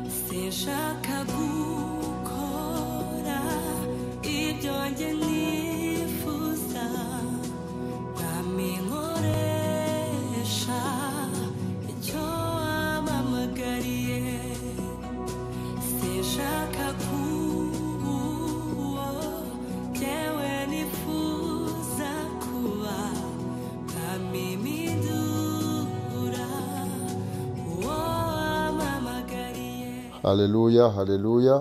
sinshaka gukora ibyo njye nifuza ntaminkoresha icyo wampamagariye sinshaka kuba uwo njyewe nifuza kuba ntamimidura uwo wampamagariye Haleluya, haleluya.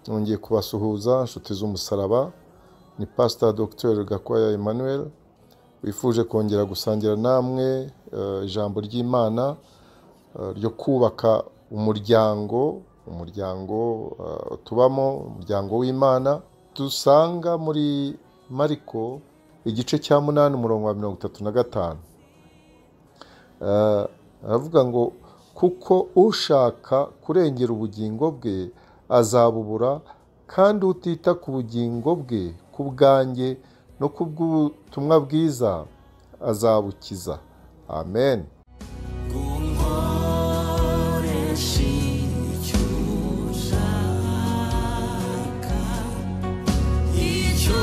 Nongeye kubasuhuza inshuti z'umusaraba. Ni Pastor Dr. Gakwaya Emmanuel. Wifuje kongera gusangira namwe eh, ijambo ry'Imana eh, ryo kubaka umuryango, umuryango eh, tubamo, umuryango w'Imana. Dusanga muri Mariko igice cya munani umurongo wa mirongo itatu na gatanu. Eh, aravuga ngo kuko ushaka kurengera ubugingo bwe azabubura kandi utita ku bugingo bwe ku bwanjye no ku bw'ubutumwa bwiza azabukiza amen Kunkoresha icyo ushaka, icyo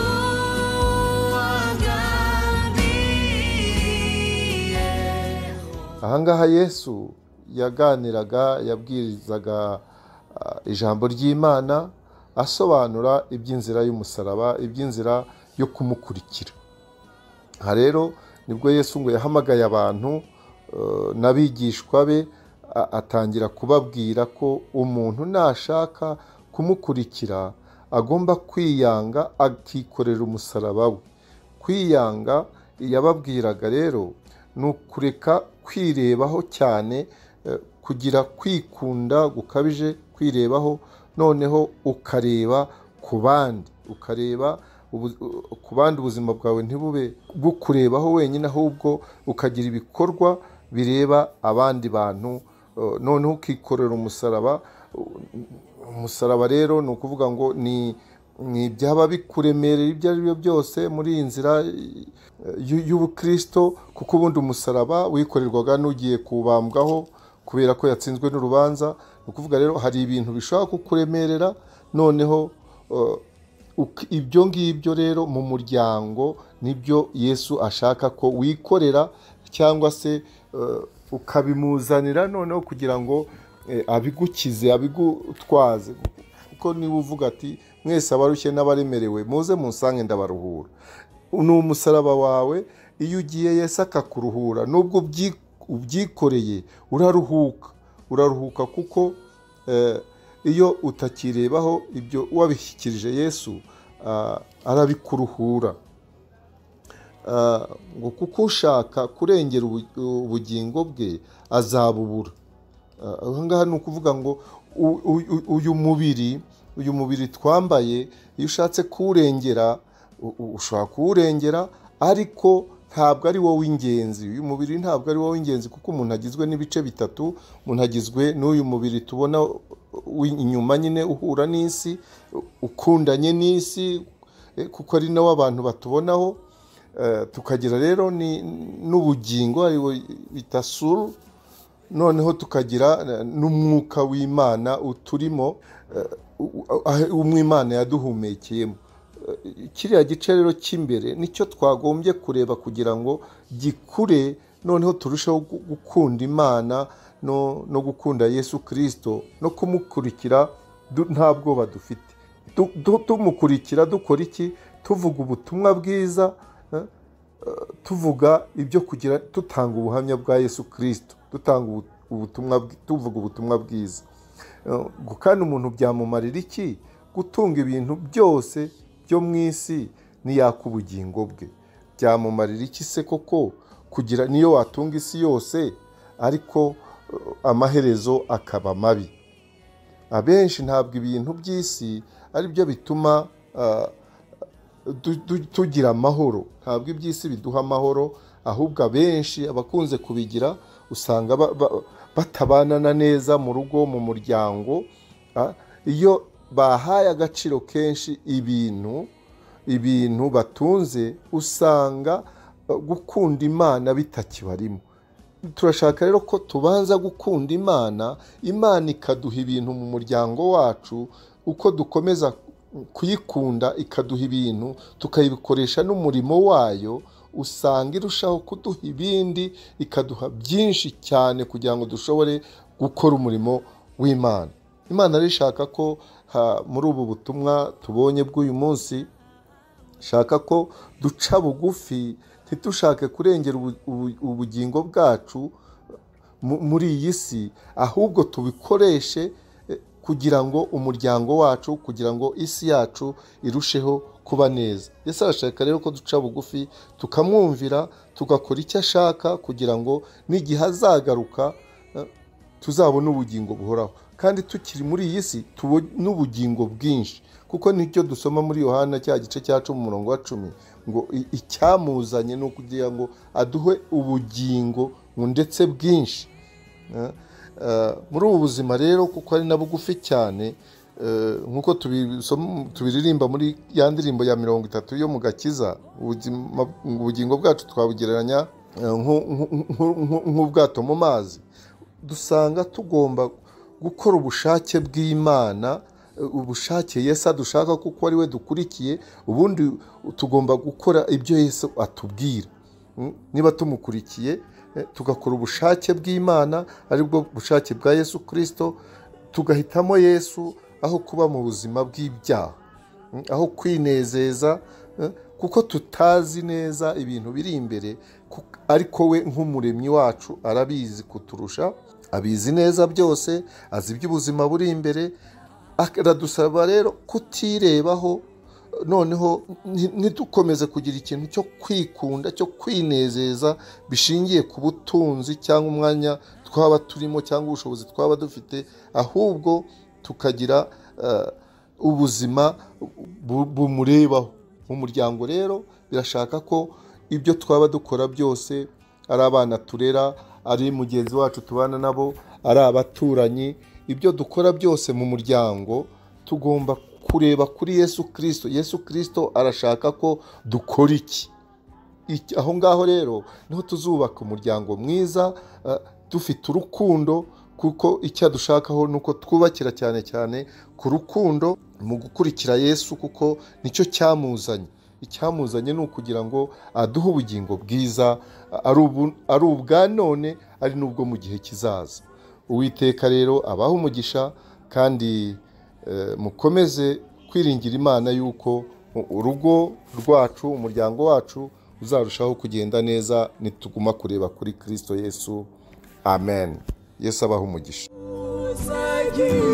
wagambiyeho. ahangaha yesu yaganiraga yabwirizaga ah, ijambo ry'imana asobanura iby'inzira y'umusaraba iby'inzira yo kumukurikira aha rero nibwo yesu ngo yahamagaye abantu eh, n'abigishwa be a- atangira kubabwira ko umuntu nashaka kumukurikira agomba kwiyanga akikorera umusaraba we kwiyanga yababwiraga rero ni ukureka kwirebaho cyane eh, kugira kwikunda gukabije kwirebaho noneho ukareba ku bandi ukareba ubu- ku bandi ubuzima bwawe ntibube bukurebaho wenyine ahubwo ukagira ibikorwa bireba abandi bantu eh, noneho ukikorera umusaraba umusaraba rero ni ukuvuga ngo ni ni ibyaba bikuremerera ibyo ari byo byose muri iyi nzira eh, y'u- y'ubukristo kuko ubundi umusaraba wikorerwaga n'ugiye kuwubambwaho kubera ko yatsinzwe n'urubanza ni ukuvuga rero hari ibintu bishobora kukuremerera noneho eh, uk- ibyo ngibyo rero mu muryango nibyo yesu ashaka ko wikorera cyangwa se eh, ukabimuzanira noneho kugira ngo eh, abigukize abigutwaze kuko niba uvuga ati mwese abarushye n'abaremerewe muze munsange ndabaruhura ni umusaraba wawe iyo ugiye Yesu akakuruhura nubwo ubyi- ubyikoreye uraruhuka uraruhuka kuko eh, iyo utakirebaho ibyo wabishyikirije yesu ah, arabikuruhura Ah, ngo kuko ushaka kurengera ubu- ubugingo bwe azabubura Ah, aha ngaha ni ukuvuga ngo u- u- u- uyu mubiri uyu mubiri twambaye iyo ushatse kuwurengera u- u- ushobora kuwurengera ariko ntabwo ari wowe w'ingenzi uyu mubiri ntabwo ari wowe w'ingenzi kuko umuntu agizwe n'ibice bitatu umuntu agizwe n'uyu mubiri tubona w'i- inyuma nyine uhura n'isi u- ukundanye n'isi eh, kuko ari nawe abantu batubonaho Eh, tukagira rero ni- n'ubugingo ariwe bita suru noneho tukagira eh, n'umwuka w'imana uturimo eh, u- u- umwe imana yaduhumekeyemo Eh, kiriya gice rero cy'imbere nicyo twagombye kureba kugira ngo gikure noneho turusheho gu- gukunda imana no, no gukunda yesu kirisito no kumukurikira du- nta bwoba dufite Du- du- tumukurikira dukora iki tuvuga ubutumwa bwiza eh, tuvuga ibyo kugira dutanga ubuhamya bwa yesu kirisito dutanga ubu- ubutumwa bw- tuvuga ubutumwa bwiza Eh, ngo kandi umuntu byamumarira iki gutunga ibintu byose byo mu isi n'iyaka ubugingo bwe byamumarira iki se koko kugira niyo watunga isi yose ariko eh, amaherezo akaba mabi abenshi ntabwo ibintu by'isi ari byo bituma ah, tu- tu- tugira amahoro ntabwo iby'isi biduha amahoro ahubwo abenshi abakunze kubigira usanga ba- ba- batabanana neza mu rugo mu muryango ah, iyo bahaye agaciro kenshi ibintu ibintu batunze usanga eh, gukunda imana bitakibarimo turashaka rero ko tubanza gukunda imana imana ikaduha ibintu mu muryango wacu uko dukomeza kuyikunda ikaduha ibintu tukayikoresha n'umurimo wayo usanga irushaho kuduha ibindi ikaduha byinshi cyane kugira ngo dushobore gukora umurimo w'imana imana rero ishaka ko ha, muri ubu butumwa tubonye bw'uyu munsi shaka ko duca bugufi ntitushake kurengera ubu- ubu- ubugingo bwacu mu- muri iyi si ahubwo tubikoreshe eh, kugira ngo umuryango wacu kugira ngo isi yacu irusheho kuba neza ese arashaka rero ko duca bugufi tukamwumvira tugakora icyo ashaka kugira ngo n'igihe azagaruka eh, tuzabona ubugingo buhoraho kandi tukiri muri iyi si tubone n'ubugingo bwinshi kuko nicyo dusoma muri yohana cya gice cya cumi umurongo wa cumi ngo i- icyamuzanye ni ukugira ngo aduhe ubugingo ngo ndetse bwinshi Eh, eh, muri ubu buzima rero kuko ari na bugufi cyane eh, nk'uko tubisoma- tubiririmba muri ya ndirimbo ya mirongo itatu yo mu gakiza ubuzima- ubugingo bwacu twabugereranya eh, nko- nko- nko- nko- nk'ubwato mu mazi dusanga tugomba gukora ubushake bw'imana eh, ubushake yesu adushaka kuko ari we dukurikiye ubundi tugomba gukora ibyo yesu atubwira Mm, niba tumukurikiye eh, tugakora ubushake bw'imana aribwo bushake bwa yesu kirisito tugahitamo yesu aho kuba mu buzima bw'ibyaha Mm, aho kwinezeza eh, kuko tutazi neza ibintu biri imbere ku- ariko we nk'umuremyi wacu arabizi kuturusha abizi neza byose azi iby'ubuzima buri imbere aradusaba rero kutirebaho noneho nti- ntidukomeze kugira ikintu cyo kwikunda cyo kwinezeza bishingiye ku butunzi cyangwa umwanya twaba turimo cyangwa ubushobozi twaba dufite ahubwo tukagira eh, ubuzima bu- bumurebaho mu muryango rero birashaka ko ibyo twaba dukora byose ari abana turera ari mugenzi wacu tubana nabo ari abaturanyi ibyo dukora byose mu muryango tugomba kureba kuri yesu kirisito yesu kirisito arashaka ko dukora iki iki- aho ngaho rero niho tuzubaka umuryango mwiza eh, dufite urukundo kuko icyo dushakaho ni uko twubakira cyane cyane ku rukundo mu gukurikira yesu kuko nicyo cyamuzanye icyamuzanye ni ukugira ngo aduhe ubugingo bwiza ari ubu- ari ubwa none ari n'ubwo mu gihe kizaza uwiteka rero abaha umugisha kandi eh, mukomeze kwiringira imana y'uko u- urugo rwacu umuryango wacu uzarushaho kugenda neza nituguma kureba kuri kirisito yesu amen yesu abaha umugisha uzagira